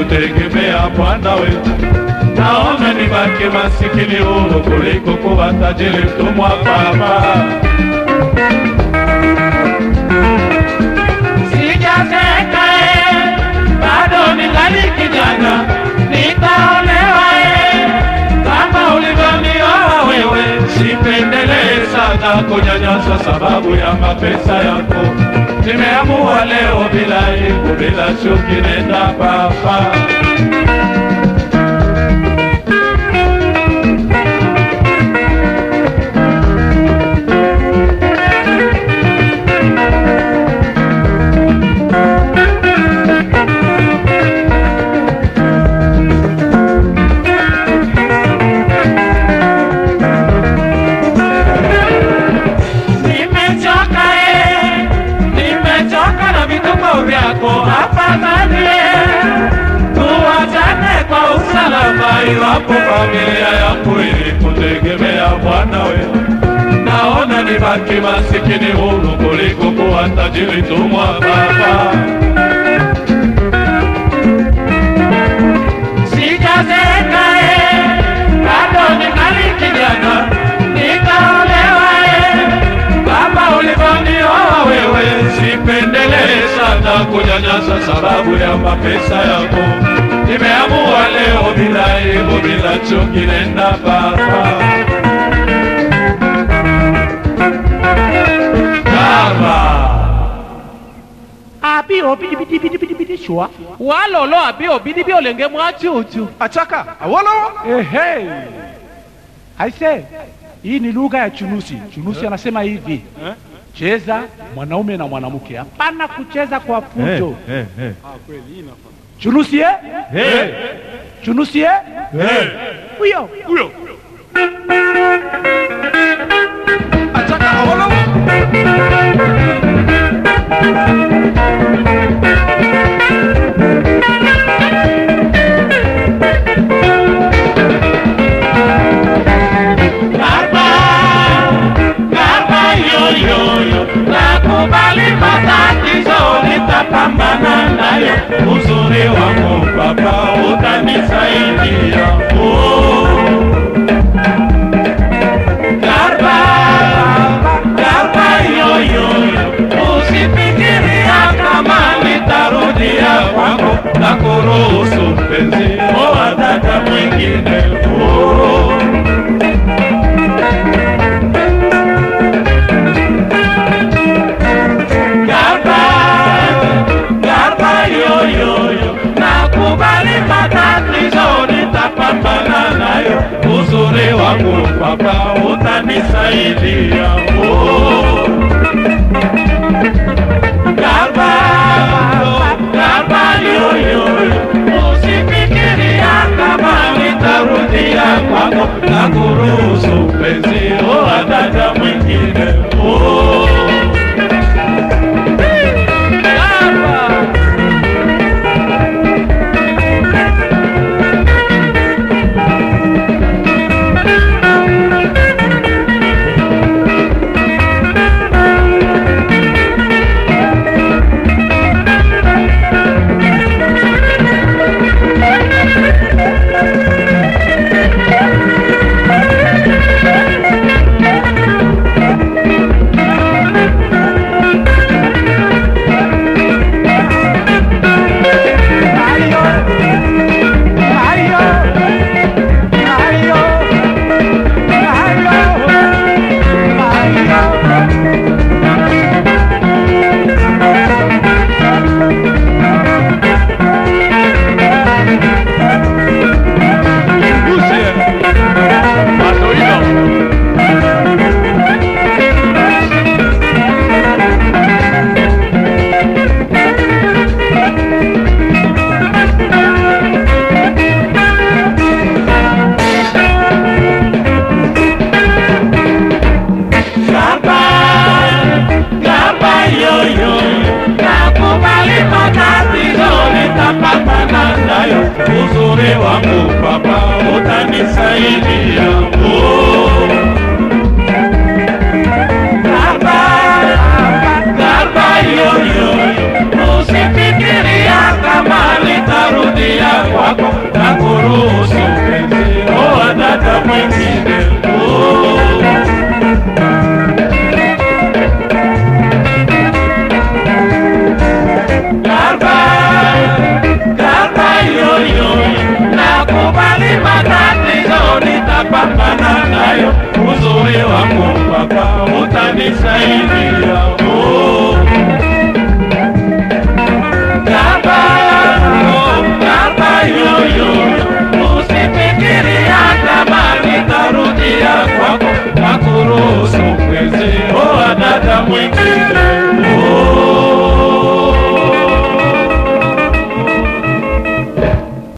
kutegemea Bwana wetu. Naona nibaki masikini huru kuliko kuwa tajiri mtumwa Baba. Sijazeka eh, bado ningali kijana, nitaolewa eh, kama ulivyonioa wewe. Sipendelee sana kunyanyaswa sababu ya mapesa yako. Nimeamua leo bila aibu, bila chuki, nenda Baba. Nimechoka eh, nimechoka na vituko vyako. Afadhali eh, tuachane kwa usalama, iwapo familia yangu ilikutegemea Bwana wewe. Naona nibaki masikini huru kuliko kuwa tajiri tumwa Baba. Sijazeeka eh, bado ningali kijana, nitaolewa eh, kama ulivyonioa wewe. Sipendelee sana kunyanyasa sababu ya mapesa yako. Nimeamua leo bila aibu, bila chuki, nenda Baba. Baba. abi obidibidibidibidishwa walolo abi obidibi olenge mwachuchu achaka awolowo ehe aise hii ni lugha ya chunusi chunusi anasema hivi cheza mwanaume na mwanamke hapana kucheza kwa fujo chunusi eh? chunusi eh? huyo huyo achaka awolowo Garba, garba yoyoyo, nakubali matatizo, nitapambana nayo. Uzuri wangu baba, utanisaidia. Oh. Garba, garba yoyoyo, usifikiria kama nitarudia kwako, na kuruhusu mpenzi, oa dada mwingine. Oh. Garba, garba yoyoyo, nakubali matatizo, nitapambana nayo. Uzuri wangu baba, utanisaidia. Oh. Garba, garba yoyoyo, usifikiria kama nitarudia kwako, na kuruhusu mpenzi, oa dada mwingine. Oh. Garba, garba yoyo, nakubali matatizo, nitapambana nayo. Uzuri wangu baba, utanisaidia. Oh.